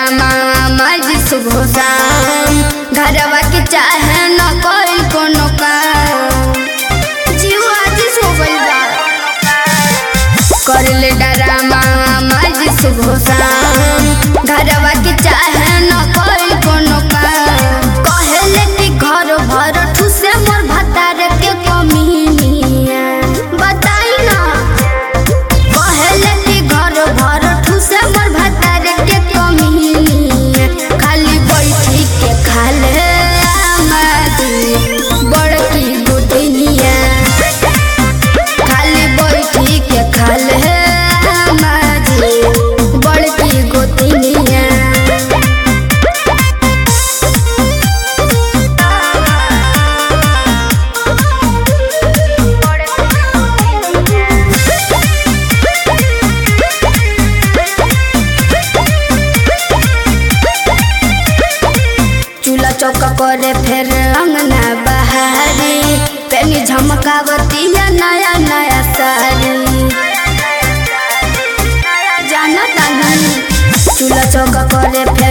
drama मज सुबह शाम घरवा के चाहे न कोई कोनो काम जीव आज सो गइल बा कर ले डरामा मज सुबह शाम घरवा के चाहे न कोई कोनो काम कहले कि घर भर ठुसे मोर भतार के कमीनिया बताई ना कहले कि घर भर ठुसे मोर भतार के कमीनिया खाली बैठी के खाले आमादी बड़की गोतनिया खाली बैठी के खाले आमादी बड़की गोतनिया चूल्हा चौका करे फिर अंगना बहारी पेनी झमकावती या नया नया साड़ी जाना तानी चूल्हा चौका करे फिर